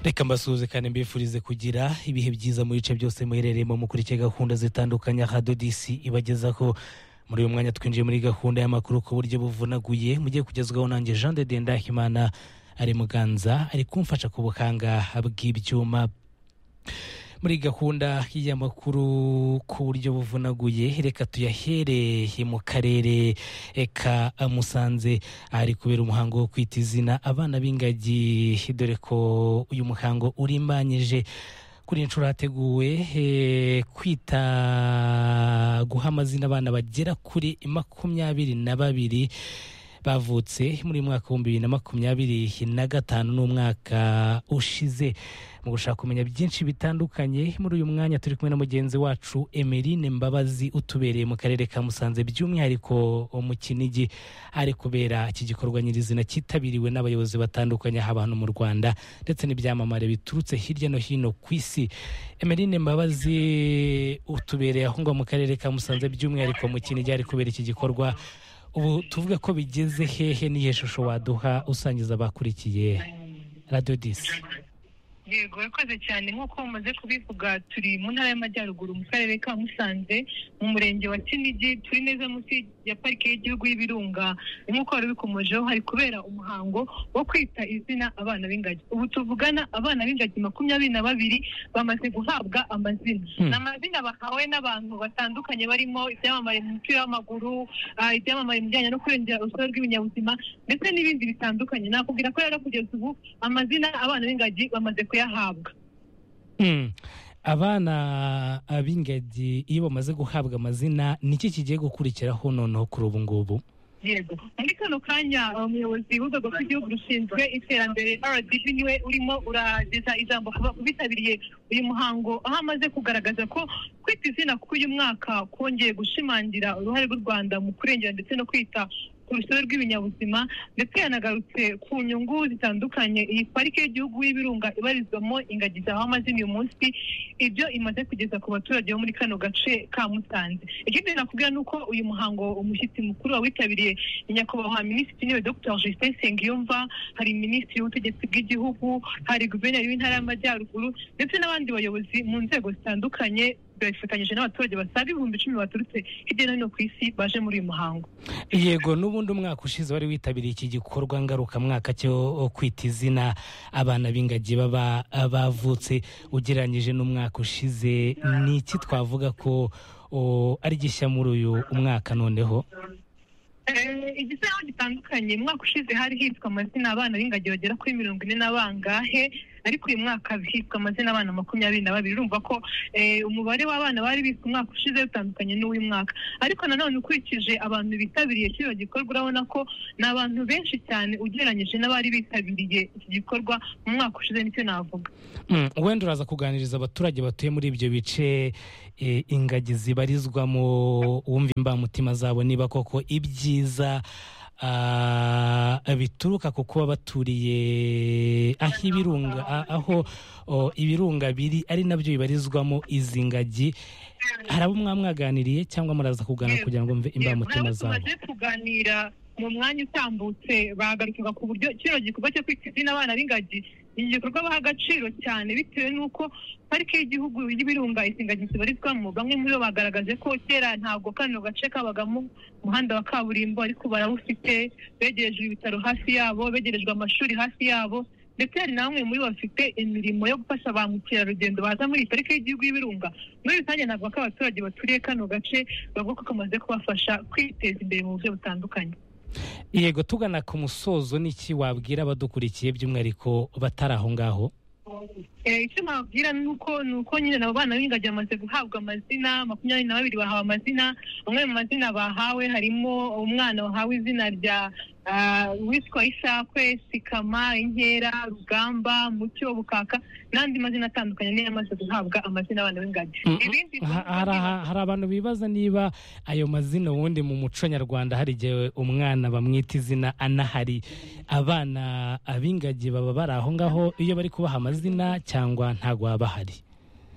reka mbasuhuzekane mbifurize kugira ibihe byiza mu bice byose muherereyemo mukurikiye gahunda zitandukanye aha dodisi ibagezaho muri uyu mwanya twinjiye muri gahunda y'amakuru ku buryo buvunaguye mugiye kugezwaho nanjye jean de dendahimana ari muganza ari kumfasha ku buhanga bw'ibyuma muri gahunda y'amakuru ku buryo buvunaguye reka tuyahereye mu karere ka musanze ahari kubera umuhango wo kwita izina abana b'ingagi dore ko uyu muhango urimbanyije kuri inshuro hateguwe kwita guha amazina abana bagera kuri makumyabiri na babiri bavutse muri mwaka w'ibihumbi bibiri na makumyabiri na gatanu n'umwaka ushize mu gushaka kumenya byinshi bitandukanye muri uyu mwanya turi kumwe na mugenzi wacu emerine mbabazi utubereye mu karere ka musanze by'umwihariko mu kinigi hari kubera iki gikorwa nyirizina cyitabiriwe n'abayobozi batandukanye aha abantu mu rwanda ndetse n'ibyamamare biturutse hirya no hino ku isi emerine mbabazi utubereye aho ngaho mu karere ka musanze by'umwihariko mu kinigi hari kubera iki gikorwa ubu tuvuga ko bigeze hehe n'iyo shusho waduha usangiza abakurikiye radiyo disi yego yakoze cyane nk'uko mumaze kubivuga turi mu ntara y'amajyaruguru mu karere ka musanze mu murenge wa kinigi turi neza munsi ya parike y'igihugu y'ibirunga nk'uko wari ubikomojeho hari kubera umuhango wo kwita izina abana b'ingagi ubu tuvugana abana b'ingagi makumyabiri na babiri bamaze guhabwa amazina ni amazina bahawe n'abantu batandukanye barimo ibyamamare mu mupira w'amaguru ibyamamare mu bijyanye no kurengera urusobe rw'ibinyabuzima ndetse n'ibindi bitandukanye nakubwira ko rero kugeza ubu amazina abana b'ingagi bamaze kuyahabwa abana b'ingagi iyo bamaze guhabwa amazina niki kigiye gukurikiraho noneho kuri ubu ngubu yego muri kano kanya umuyobozi w'urwego rw'igihugu rushinzwe iterambere rdb niwe urimo urageza ijambo ku bitabiriye uyu muhango aho amaze kugaragaza ko kwita izina k'uyu mwaka kongeye gushimangira uruhare rw'u rwanda mu kurengera ndetse no kwita ku rusobe rw'ibinyabuzima ndetse yanagarutse ku nyungu zitandukanye iyi parike y'igihugu y'ibirunga ibarizwamo ingagi zahawe amazina uyu munsi ibyo imaze kugeza ku baturage bo muri kano gace ka musanze ikindi nakubwira ni uko uyu muhango umushyitsi mukuru wawitabiriye ni nyakubahwa minisitiri w'intebe dr justin nsengiyumva hari minisitiri w'ubutegetsi bw'igihugu hari guverineri w'intara y'amajyaruguru ndetse n'abandi bayobozi mu nzego zitandukanye bifatanyije n'abaturage basaga ibihumbi icumi baturutse hirya no hino ku isi baje muri uyu muhango yego n'ubundi umwaka ushize wari witabiriye iki gikorwa ngarukamwaka cyo kwita izina abana b'ingagi baba bavutse ugereranyije n'umwaka ushize ni iki twavuga ko ari gishya muri uyu mwaka noneho igisa naho gitandukanye umwaka ushize hari hitwa amazina abana b'ingagi bagera kuri mirongo ine na bangahe ariko uyu mwaka hitwa amazina abana makumyabiri na babiri urumva ko umubare w'abana bari bitwa umwaka ushize utandukanye n'uw'uyu mwaka ariko nanone ukurikije abantu bitabiriye kino gikorwa urabona ko ni abantu benshi cyane ugereranyije n'abari bitabiriye iki gikorwa mu mwaka ushize nicyo navuga wenda uraza kuganiriza abaturage batuye muri ibyo bice ingagi zibarizwamo wumva imbamutima zabo niba koko ibyiza bituruka ku kuba baturiye aho ibirunga aho ibirunga biri ari nabyo bibarizwamo izi ngagi hari abo mwamwaganiriye cyangwa muraza kuganira kugira ngo mve imbamutima zabo kuganira mu mwanya utambutse bagarukaga ku buryo kino gikorwa cyo kwita izina abana b'ingagi ni igikorwa baha agaciro cyane bitewe n'uko parike y'igihugu y'ibirunga izi ngagi zibarizwamo bamwe muri bo bagaragaje ko kera ntabwo kano gace kabagamo umuhanda wa kaburimbo ariko barawufite begerejwe ibitaro hafi yabo begerejwe amashuri hafi yabo ndetse hari na bamwe muri bo bafite imirimo yo gufasha ba mukerarugendo baza muri iyi parike y'igihugu y'ibirunga muri rusange ntabwo ko abaturage baturiye kano gace bavuga ko kamaze kubafasha kwiteza imbere mu buryo butandukanye yego tugana ku musozo n'iki wabwira abadukurikiye by'umwihariko batari aho ngaho icyo nababwira ni uko ni uko nyine abo bana b'ingagi bamaze guhabwa amazina makumyabiri na babiri bahawe amazina amwe mu mazina bahawe harimo umwana wahawe izina rya witwa ishakwe sikama inkera rugamba mucyo bukaka n'andi mazina atandukanye niyo yamaze guhabwa amazina abana b'ingagi hari abantu bibaza niba ayo mazina ubundi mu muco nyarwanda hari igihe umwana bamwita izina anahari abana ab'ingagi baba bari aho ngaho iyo bari kubaha amazina cyangwa ntabwo baba bahari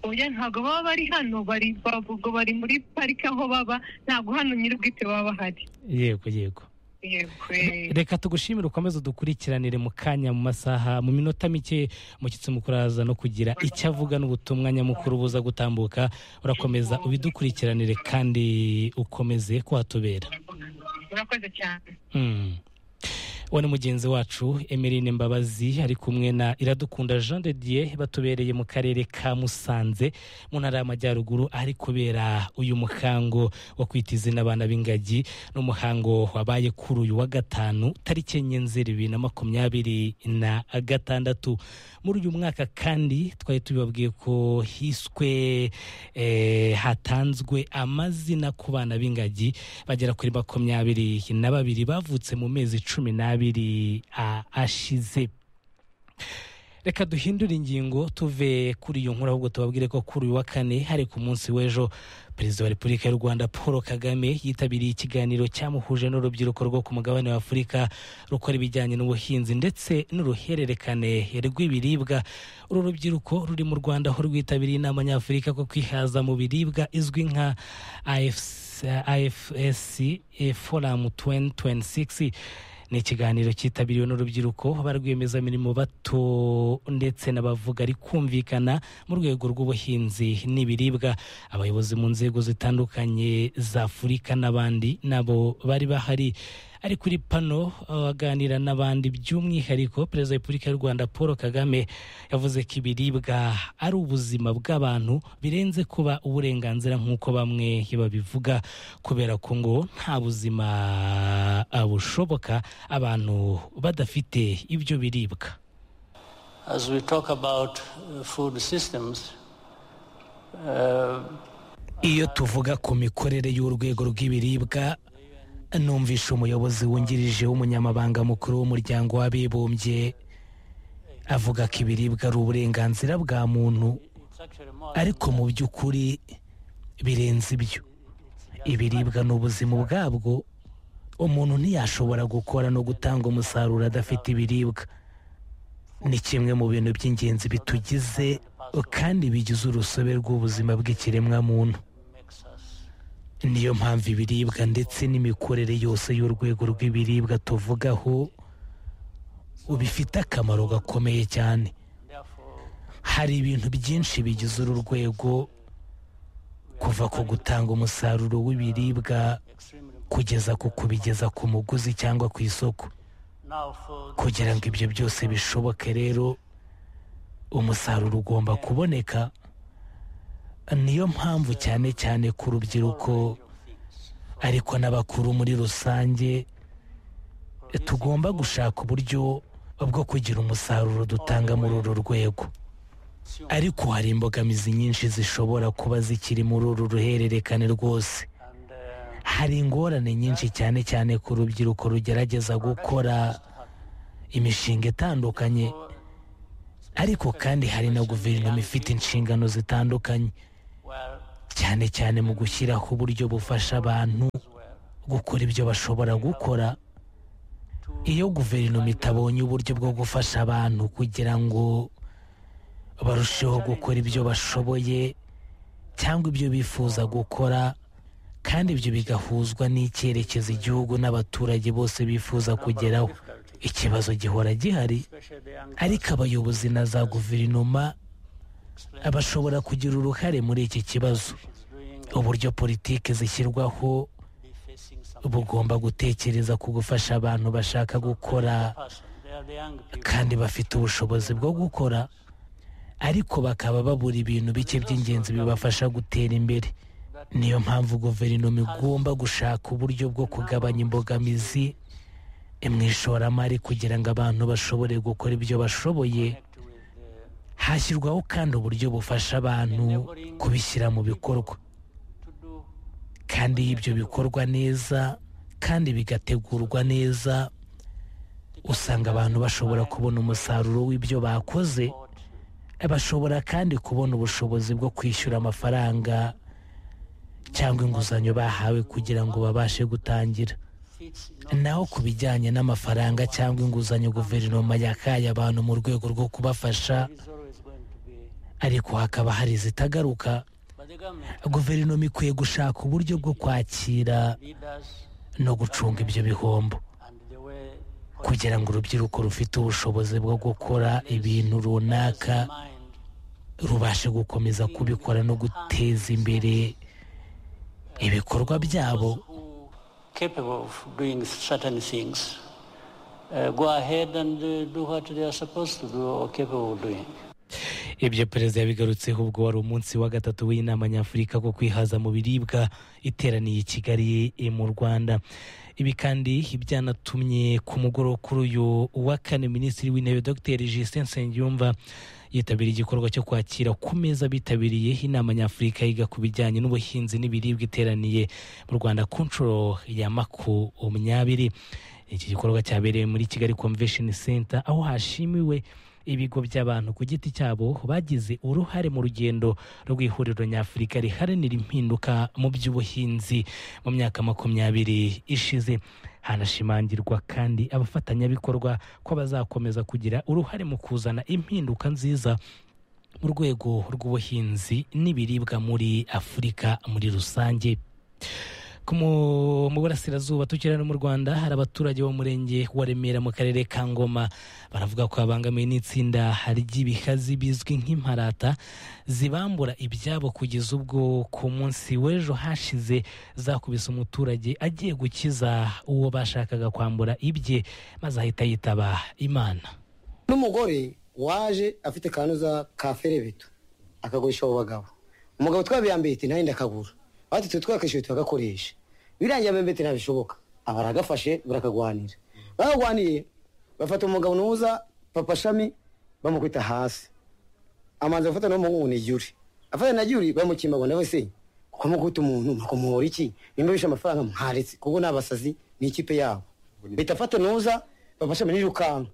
oya ntabwo baba bari hano bari bavuga bari muri parike aho baba ntabwo hano nyir'ubwite baba bahari yego yego reka tugushimire ukomeze udukurikiranire mu kanya mu masaha mu minota mike mushyitsi mukuru araza no kugira icyo avuga n'ubutumwa nyamukuru buza gutambuka urakomeza ubidukurikiranire kandi ukomeze kuhatubera murakoze cyane Mm. uwo ni mugenzi wacu emeline mbabazi ari kumwe na iradukunda jean de dieu batubereye mu karere ka musanze mu ntara y'amajyaruguru ari kubera uyu muhango wo kwita izina abana b'ingagi n'umuhango wabaye kuri uyu wa gatanu tariki enye nzeri bibiri na makumyabiri na gatandatu muri uyu mwaka kandi twari tubibabwiye ko hiswe eh, hatanzwe amazina ku bana b'ingagi bagera kuri makumyabiri na babiri bavutse mu mezi cumi n'abiri a- ashize reka duhindure ingingo tuve kuri iyo nkuru ahubwo tubabwire ko kuri uyu wa kane hari ku munsi w'ejo perezida wa repubulika y'u rwanda paul kagame yitabiriye ikiganiro cyamuhuje n'urubyiruko rwo ku mugabane wa afurika rukora ibijyanye n'ubuhinzi ndetse n'uruhererekane rw'ibiribwa uru rubyiruko ruri mu rwanda aho rwitabiriye inama nyafurika ko kwihaza mu biribwa izwi nka AFC afsc eh, forum 2026 ni ikiganiro cyitabiriwe n'urubyiruko ba rwiyemezamirimo bato ndetse n'abavuga rikumvikana mu rwego rw'ubuhinzi n'ibiribwa abayobozi mu nzego zitandukanye za afurika n'abandi nabo bari bahari ari kuri pano aganira n'abandi by'umwihariko perezida wa repubulika y'u rwanda paul kagame yavuze ko ibiribwa ari ubuzima bw'abantu birenze kuba uburenganzira nk'uko bamwe babivuga kubera ko ngo nta buzima ah, bushoboka abantu badafite ibyo biribwa As we talk about uh, food systems, uh, iyo tuvuga ku mikorere y'urwego rw'ibiribwa numvisha umuyobozi wungirije w'umunyamabanga mukuru w'umuryango w'abibumbye avuga ko ibiribwa ari uburenganzira bwa muntu it's actually more ariko mu by'ukuri birenze ibyo ibiribwa ni ubuzima ubwabwo umuntu ntiyashobora gukora no gutanga umusaruro adafite ibiribwa ni kimwe mu bintu by'ingenzi bitugize kandi bigize urusobe rw'ubuzima bw'ikiremwamuntu makes us. niyo mpamvu ibiribwa ndetse n'imikorere yose y'urwego rw'ibiribwa tuvugaho bifite akamaro gakomeye cyane Therefore, hari ibintu byinshi bigize uru rwego kuva ku gutanga umusaruro w'ibiribwa extremely kugeza ku kubigeza ku muguzi cyangwa ku isoko now for kugira ngo ibyo byose bishoboke rero umusaruro ugomba kuboneka niyo mpamvu cyane cyane ku rubyiruko things ariko n'abakuru muri rusange tugomba gushaka uburyo bwo kugira umusaruro dutanga muri uru rwego ariko hari imbogamizi nyinshi zishobora kuba zikiri muri uru ruhererekane rwose and uh, hari ingorane nyinshi cyane cyane ku rubyiruko rugerageza gukora imishinga itandukanye ariko kandi hari na guverinoma ifite inshingano zitandukanye well, cyane cyane mu gushyiraho uburyo bufasha abantu gukora ibyo bashobora gukora iyo guverinoma itabonye uburyo bwo gufasha abantu kugira ngo barusheho gukora ibyo bashoboye cyangwa ibyo bifuza gukora kandi ibyo bigahuzwa n'icyerekezo igihugu n'abaturage bose bifuza kugeraho ikibazo gihora gihari especially the young ariko abayobozi na za guverinoma bashobora kugira uruhare muri iki kibazo kids doing uburyo politiki zishyirwaho be facing some bugomba gutekereza ku gufasha abantu bashaka gukora person. They are the young people. kandi bafite ubushobozi bwo gukora ariko bakaba babura ibintu bike by'ingenzi bibafasha gutera imbere niyo mpamvu guverinoma igomba gushaka uburyo bwo kugabanya imbogamizi mu ishoramari kugira ngo abantu bashobore gukora ibyo bashoboye connect with uh, hashyirwaho kandi uburyo bufasha abantu kubishyira mu bikorwa to do kandi iyo ibyo bikorwa neza kandi bigategurwa neza usanga abantu bashobora kubona umusaruro w'ibyo bakoze what bashobora kandi kubona ubushobozi bwo kwishyura amafaranga cyangwa inguzanyo bahawe kugira ngo babashe gutangira fits in naho ku bijyanye n'amafaranga cyangwa inguzanyo guverinoma yakaye abantu mu rwego rwo kubafasha is always going to be ariko hakaba hari izitagaruka but the government guverinoma ikwiye gushaka uburyo bwo kwakira leaders no gucunga ibyo bihombo kugira ngo urubyiruko rufite ubushobozi bwo gukora ibintu runaka rubashe gukomeza kubikora no guteza imbere ibikorwa byabo capable of doing certain things uh, go ahead and uh, do what they are supposed to do or capable of doing ibyo perezida yabigarutseho ubwo wari umunsi wa gatatu w'inama nyafurika ku kwihaza mu biribwa iteraniye i kigali eh, mu rwanda ibi kandi byanatumye ku mugoroba kuri uyu wa kane minisitiri w'intebe dr justin nsengiyumva yitabiriye igikorwa cyo kwakira ku meza bitabiriye inama nyafurika yiga ku bijyanye n'ubuhinzi n'ibiribwa iteraniye mu rwanda ku nshuro ya makumyabiri iki gikorwa cyabereye muri kigali convention center aho hashimiwe ibigo by'abantu ku giti cyabo bagize uruhare mu rugendo rw'ihuriro nyafurika riharanira impinduka mu by'ubuhinzi mu myaka makumyabiri ishize hanashimangirwa kandi abafatanyabikorwa ko bazakomeza kugira uruhare mu kuzana impinduka nziza mu rwego rw'ubuhinzi n'ibiribwa muri afurika muri rusange ku mu- mu burasirazuba tukiri hano mu rwanda hari abaturage bo mu murenge wa remera mu karere ka ngoma baravuga ko babangamiwe n'itsinda ry'ibihazi bizwi nk'imparata zibambura ibyabo kugeza ubwo ku munsi w'ejo hashize zakubise umuturage agiye gukiza uwo bashakaga kwambura ibye maze ahita yitaba imana n'umugore waje afite kanuza ka ferebeto akagurisha abo bagabo umugabo twabiyambiye ati nanjye ndakagura bati twe twakishyuye turagakoresha birangiye abembe ati ntabishoboka aba aragafashe barakagwanira bakagwaniye bafata umugabo nuza papa shami bamukubita hasi amanza gufata n'umuhungu ni juri afata na juri bamukimba ngo nawe se kuko mukubita umuntu mukumuhora iki nimba bishe amafaranga mwaretse kuko ni abasazi ni ikipe yabo bita fata nuza papa shami n'irukanka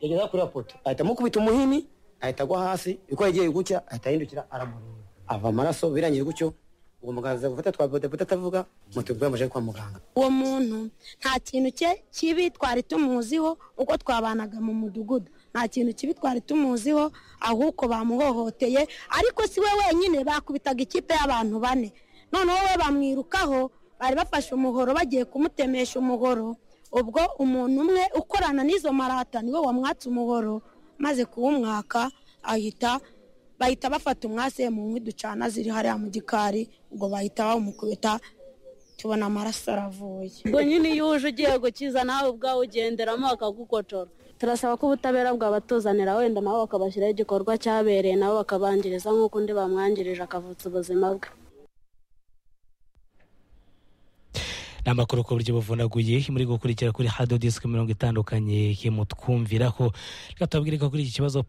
yageza kuri rapoto ahita amukubita umuhini ahita agwa hasi uko yagiye gucya ahita ahindukira aramureba ava amaraso birangiye gutyo uwo muganga aza gufata twa bodaboda atavuga moto bwamaje kwa muganga uwo muntu nta kintu cye kibi twari tumuziho uko twabanaga mu mudugudu nta kintu kibi twari tumuziho ahubwo bamuhohoteye ariko si we wenyine bakubitaga ikipe y'abantu bane noneho we bamwirukaho bari bafashe umuhoro bagiye kumutemesha umuhoro ubwo umuntu umwe ukorana n'izo marata niwe wamwatse umuhoro maze kuwumwaka ahita bahita bafata umwase mu nkwi ducana ziri hariya mu gikari ubwo bahita bamukubita tubona amaraso aravuye ubwo nyine iyo uje ugiye gukiza nawe ubwawe ugenderamo bakagukotora turasaba ko ubutabera bwabatuzanira wenda nabo bakabashyiraho igikorwa cyabereye nabo bakabangiriza nk'uko undi bamwangirije akavutsa ubuzima bwe ni amakuru ku buryo buvunaguye muri gukurikira kuri hado disiki mirongo itandukanye y'umutwumviraho reka tubabwire ko kuri iki kibazo